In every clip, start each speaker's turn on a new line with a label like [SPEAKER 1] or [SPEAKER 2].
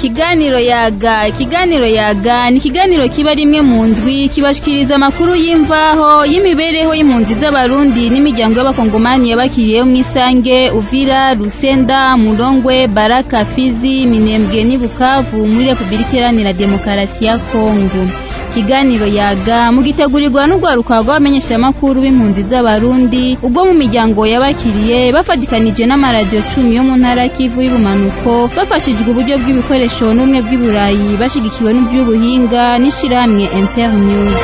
[SPEAKER 1] ikiganiro yaga ikiganiro yaga ni ikiganiro kiba rimwe mu ndwi kibashikiriza amakuru y'imvaho y'imibereho y'impunzi z'abarundi n'imiryango y'abakongomani yabakiriyeho mu isange uvira rusenda murongwe baraka fizi minembwe n'i bukavu muri repubulika iharanira demokarasi ya kongo ikiganiro yaga mugitegurirwa n'urwaruka rw'abamenyeshamakuru b'impunzi z'abarundi ubwo mu miryango yabakiriye bafatikanije n'amaradiyo cumi yo mu ntara kivu y'ubumanuko bafashijwe uburyo bw'ibikoresho n'ubumwe bw'iburayi bashigikiwe n'iby'ubuhinga n'ishirahamwe internews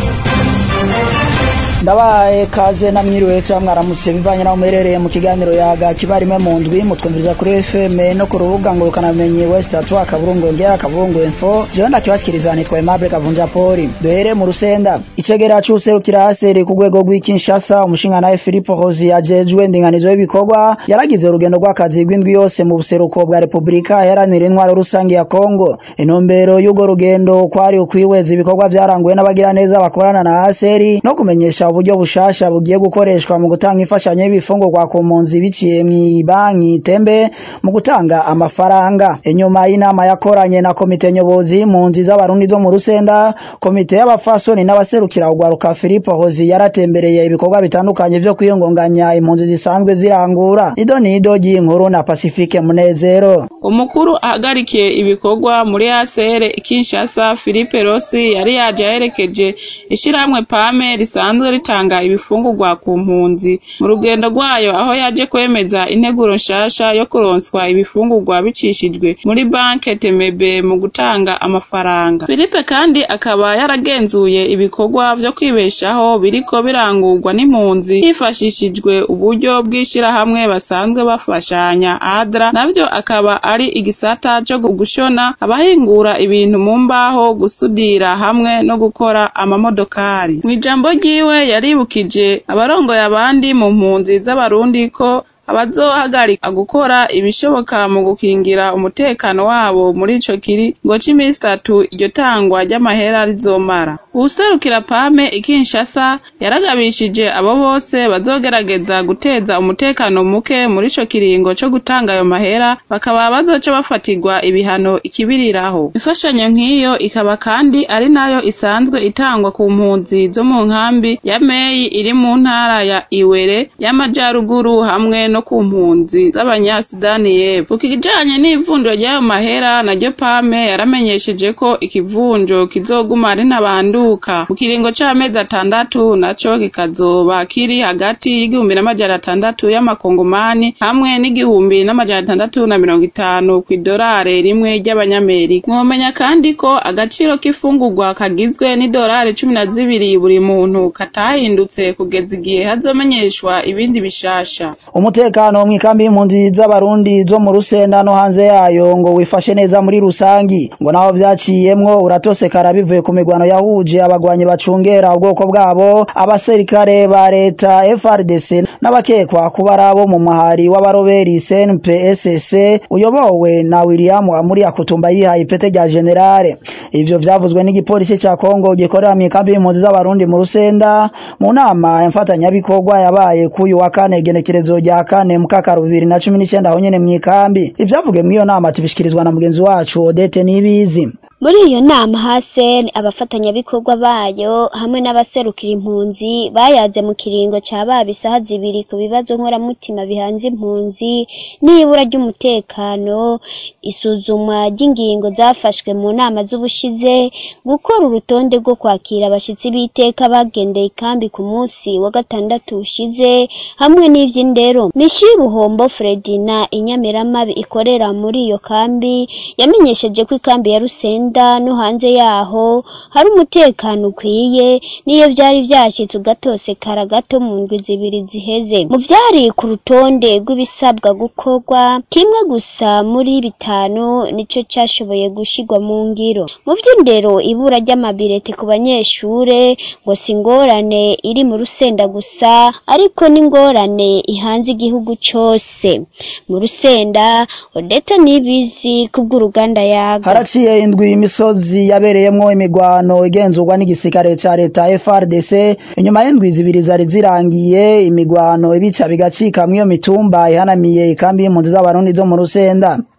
[SPEAKER 2] ndabaye kaze namwiriwe cyangwa mwaramutse bivanye naho muherereye mu kiganiro yaga kiba rimwe mu ndwi mutwumviriza kuri FM no ku rubuga ngo ukanamenye West Atwa akaburungu ngera akaburungu info jewe ndakibashikiriza nitwa Aimable Kavunja Poli duhere mu rusenda icegera c'userukira haseri ku rwego rw'Kinshasa umushinga nawe Philippe Rozi ajejwe ndinganizo y'ibikorwa yaragize urugendo rw'akazi rw'indwi yose mu buseruko bwa Republika iharanira intwaro rusange ya Kongo intumbero y'urwo rugendo kwari ukwihweza ibikorwa vyaranguwe n'abagira neza bakorana na haseri no kumenyesha uburyo bushasha bugiye gukoreshwa mu gutanga imfashanyo y'ibifungurwa ku mpunzi biciye mu banki tembe mu gutanga amafaranga inyuma y'inama yakoranye na komite nyobozi y'impunzi z'abarundi zo mu rusenda komite y'abafasoni n'abaserukira ugwaruka Philippe Hozi yaratembereye ibikorwa bitandukanye vyo kwiyongonganya impunzi zisanzwe zirangura ido nido ry'inkuru na Pacifique Munezero
[SPEAKER 3] umukuru ahagarikiye ibikorwa muri ACR Kinshasa Philippe Rossi yari yaje aherekeje ishirahamwe PAME risanzwe ritanga ibifungurwa ku mpunzi mu rugendo rwayo aho yaje kwemeza integuro nshasha yo kuronswa ibifungurwa bicishijwe muri banke Temebe mu gutanga amafaranga Philippe kandi akaba yaragenzuye ibikorwa vyo kwibeshaho biriko birangurwa n'impunzi hifashishijwe uburyo bw'ishirahamwe basanzwe bafashanya ADRA navyo akaba ari igisata co gushona abahingura ibintu mu mbaho gusudira hamwe no gukora amamodokari mw'ijambo ryiwe yaribukije abarongoye abandi mu mpunzi z'abarundi ko abazohagarika gukora ibishoboka mu gukingira umutekano wabo muri ico kiringo c'iminsi itatu iryo tangwa ry'amahera rizomara uwuserukira pame ikinshasa yaragabishije abo bose bazogerageza guteza umutekano muke muri ico kiringo co gutanga ayo mahera bakaba bazoca bafatirwa ibihano ikibiriraho imfashanyo nk'iyo ikaba kandi ari nayo isanzwe itangwa ku mpunzi zo mu nkambi ya meyi iri mu ntara ya iwere y'amajaruguru hamwe no ku mpunzi z'abanyasudani y'epfo ku kijanye n'ivunjwa ry'ayo mahera naryo pame yaramenyesheje ko ikivunjo kizoguma ari ntabanduka mu kiringo c'amezi atandatu naco kikazoba kiri hagati y'igihumbi n'amajana atandatu y'amakongomani hamwe n'igihumbi n'amajana atandatu na mirongo itanu kw'idolare rimwe ry'abanyamerika mwomenya kandi ko agaciro k'ifungurwa kagizwe n'idolari cumi na zibiri buri muntu katahindutse kugeza igihe hazomenyeshwa ibindi bishasha
[SPEAKER 2] umutekano mw'ikambi y'impunzi z'abarundi zo mu rusenda no hanze yayo ngo wifashe neza muri rusangi ngo naho vyaciyemwo uratosekara bivuye ku migwano yahuje abagwanyi bacungera ubwoko bwabo abaserikare ba leta FRDC n'abakekwa kuba arabo mu mahari w'abaroberi CNPSC uyobowe na William Amuri akutumba yihaye ipete rya generale ivyo vyavuzwe n'igipolisi ca Kongo gikorera mw'ikambi y'impunzi z'abarundi mu rusenda mu nama mfatanyabikorwa yabaye kuyu wa kane igenekerezo rya kane mukakaro bibiri na cumi n'icenda aho nyene mw'ikambi ivyavugiwe mw'iyo nama tubishikirizwa na mugenzi wacu Odete Nibizi
[SPEAKER 4] muri iyo nama hasen abafatanyabikorwa bayo hamwe n'abaserukira impunzi bayaze mu kiringo ca baba isaha zibiri ku bibazo nkoramutima bihanze impunzi n'ibura ry'umutekano isuzumwa ry'ingingo zafashwe mu nama z'ubushize gukora urutonde rwo kwakira abashitsi b'iteka bagendeye ikambi ku munsi wa gatandatu ushize hamwe n'ivy'indero mishi ruhombo fredina inyamiramabi ikorera muri iyo kambi yamenyesheje ko ikambi ya rusenda no hanze yaho hari umutekano ukwiye niyo vyari vyashitse ugatosekara gato mu ndwi zibiri ziheze mu vyari ku rutonde rw'ibisabwa gukorwa kimwe gusa muri bitanu nico cashoboye gushirwa mu ngiro mu vy'indero ibura ry'amabirete ku banyeshure ngo si ingorane iri mu rusenda gusa ariko n'ingorane ihanze igihugu cose mu rusenda odeta nibizi kubw'uruganda yaga
[SPEAKER 2] haraciye indwi imisozi yabereyemwo imigwano igenzurwa n'igisirikare ca leta FRDC inyuma y'indwi zibiri zari zirangiye imigwano ibica bigacika mw'iyo mitumba ihanamiye ikambi y'impunzi z'abarundi zo mu rusenda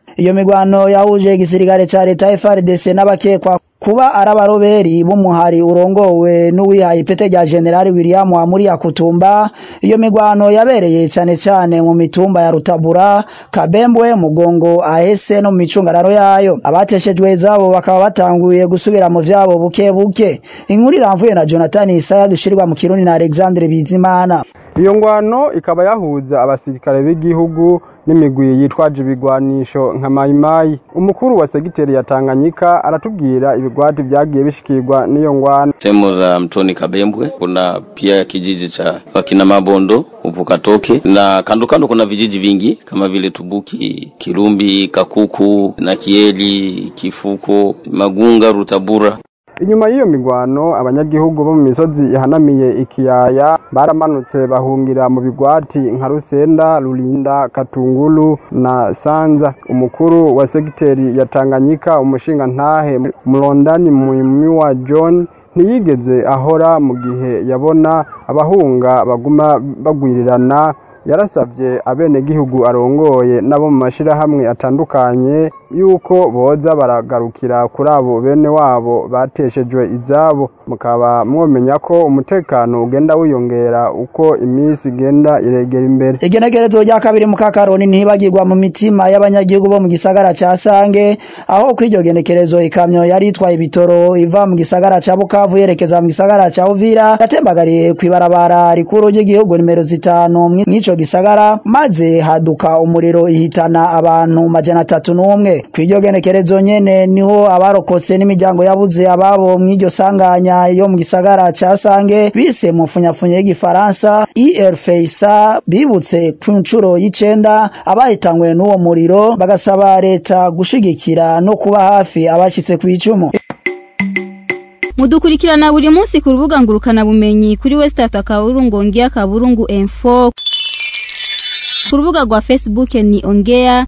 [SPEAKER 2] iyo migwano yahuje igisirikare ca leta FARDC n'abakekwa kuba ari abaroberi b'umuhari urongowe n'uwihaye ipete rya generali William Amuri Yakutumba iyo migwano yabereye cane cane mu mitumba ya Rutabura Kabembwe Mugongo Ahese no mu micungararo yayo abateshejwe zabo bakaba batanguye gusubira mu vyabo buke buke inkuru iramvuye na Jonathan Isaya dushirwa mu Kirundi na Alexandre Bizimana
[SPEAKER 5] iyo ngwano ikaba yahuza abasirikare b'igihugu n'imigwi yitwaje ibigwanisho nka mayimayi umukuru wa segiteri ya Tanganyika aratubwira ibigwati vyagiye bishikirwa n'iyo ngwano
[SPEAKER 6] sehemu za mtoni Kabembwe kuna pia kijiji cha wakina Mabondo Uvukatoke na kando kando kuna vijiji vingi kama vile Tubuki, Kirumbi, Kakuku na Kieli, Kifuko, Magunga, Rutabura.
[SPEAKER 5] inyuma y'iyo migwano abanyagihugu bo mu misozi ihanamiye ikiyaya baramanutse bahungira mu bigwati nka Rusenda, Rulinda, Katungulu na Sanza umukuru wa segiteri ya Tanganyika umushinga ntahe Mlondani Muimiwa John ntiyigeze ahora mu gihe yabona abahunga baguma bagwirirana yarasabye abenegihugu arongoye nabo mu mashirahamwe atandukanye yuko boza baragarukira kuri abo bene wabo bateshejwe izabo mukaba mwomenya ko umutekano ugenda wiyongera uko iminsi igenda iregera imbere
[SPEAKER 2] igenekerezo rya kabiri mu kakaroni ntibagirwa mu mitima y'abanyagihugu bo mu gisagara ca Sange aho kw'iryo genekerezo ikamyo yari itwaye ibitoro iva mu gisagara ca Bukavu yerekeza mu gisagara ca Uvira yatembagariye kw'ibarabara rikuru ry'igihugu nimero zitanu mw'ico gisagara maze haduka umuriro ihitana abantu majana atatu n'umwe kw'iryo genekerezo nyene niho abarokotse n'imiryango yabuze ababo mw'iryo sanganya yo mu gisagara ca Sange bise mu funyafunya y'igifaransa IRFESA bibutse ku nshuro y'icenda abahitanywe n'uwo muriro bagasaba leta gushigikira no kuba hafi abashitse kw'icumu
[SPEAKER 1] mudukurikirana buri munsi ku rubuga ngurukana bumenyi kuri Westat akaburungu ongea kaburungu info ku rubuga rwa Facebook ni ongea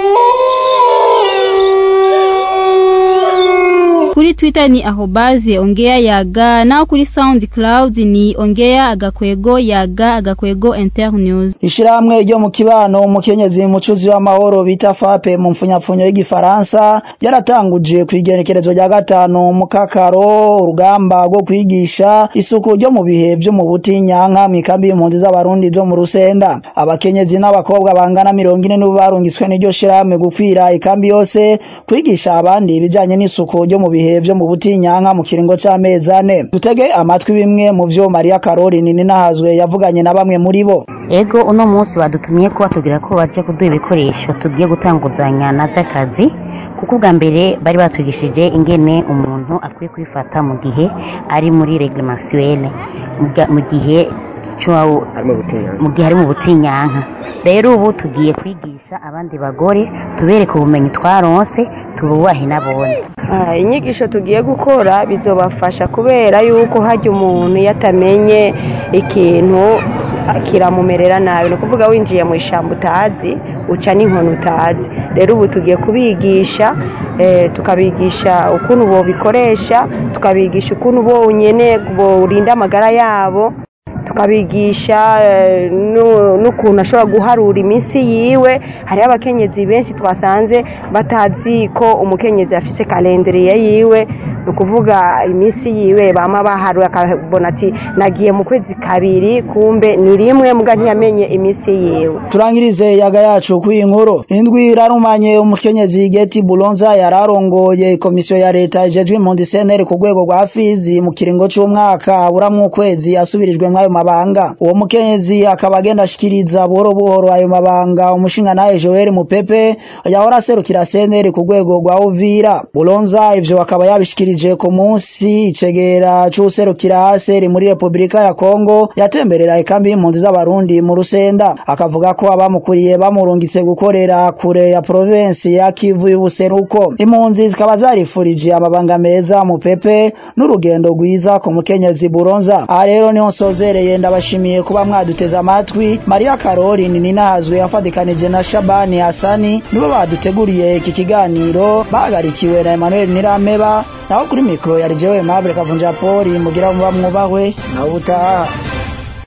[SPEAKER 1] kuri Twitter ni ahobaze ongea yaga naho kuri SoundCloud ni ongea agakwego yaga agakwego internews
[SPEAKER 2] Ishiramwe ryo mu kibano umukenyezi mucuzi w'amahoro bita FAPE mu mfunyapfunyo y'igifaransa yaratanguje kwigenekerezo rya gatanu mu kakaro urugamba rwo kwigisha isuku ryo mu bihe byo mu butinyanka mu ikambi y'impunzi z'abarundi zo mu rusenda abakenyezi n'abakobwa bangana mirongo ine n'ubu barungiswe n'iryo shiramwe gukwira ikambi yose kwigisha abandi ibijanye n'isuku ryo mu bihe byo mu butinyanka mu kiringo c'amezi ane dutege amatwi bimwe mu vyo Maria Caroline ninahazwe yavuganye na bamwe muri bo
[SPEAKER 7] ego uno munsi badutumye ko batubwira ko baje kuduha ibikoresho tugiye gutanguzanya na vy'akazi kuko ubwa mbere bari batwigishije ingene umuntu akwiye kwifata mu gihe ari muri reglementielle mu gihe mu gihe ari mu butinyanka rero ubu tugiye kwigisha abandi bagore tubereke ubumenyi twaronse tububahe n'abone
[SPEAKER 8] inyigisho tugiye gukora bizobafasha kubera yuko hajya umuntu iyo atamenye ikintu kiramumerera nabi ni ukuvuga winjiye mu ishyamba utazi uca n'inkoni utazi rero ubu tugiye kubigisha tukabigisha ukuntu bobikoresha tukabigisha ukuntu bonyine burinda amagara yabo tukabigisha n'ukuntu ashobora guharura iminsi yiwe hariho abakenyezi benshi twasanze batazi ko umukenyezi afite kalenderiye yiwe ni ukuvuga iminsi yiwe bama baharura akabona ati nagiye mu kwezi kabiri kumbe ni rimwe mbwa ntiyamenye iminsi yiwe
[SPEAKER 2] turangirize yaga yacu ku inkuru indwi irarumanye umukenyezi Geti Bulonza yararongoye komisiyo ya leta ijejwe impunzi CNL ku rwego rwa Fizi mu kiringo c'umwaka buramwe ukwezi asubirijwe mwayo mabanga uwo mukenyezi akaba agenda ashikiriza buhoro buhoro ayo mabanga umushinga naye Joel Mupepe yahora aserukira CNL ku rwego rwa Uvira Bulonza ivyo akaba yabishikirije ku munsi icegera c'userukira haseri muri Republika ya Kongo yatemberera ikambi y'impunzi z'abarundi mu Rusenda akavuga ko abamukuriye bamurungitse gukorera kure ya province ya Kivu y'ubuseruko impunzi zikaba zarifurije amabanga meza Mupepe n'urugendo rwiza ku mukenyezi Bulonza aha rero niho nsozereye ndabashimiye kuba mwaduteze amatwi Maria Caroline ninahazwe yafadikanije na Shabani Hasani nibo baduteguriye iki kiganiro bahagarikiwe na Emmanuel Nirameba naho kuri mikro yari jewe Mable Kavunja Poli mugira muba mwubahwe na ubutaha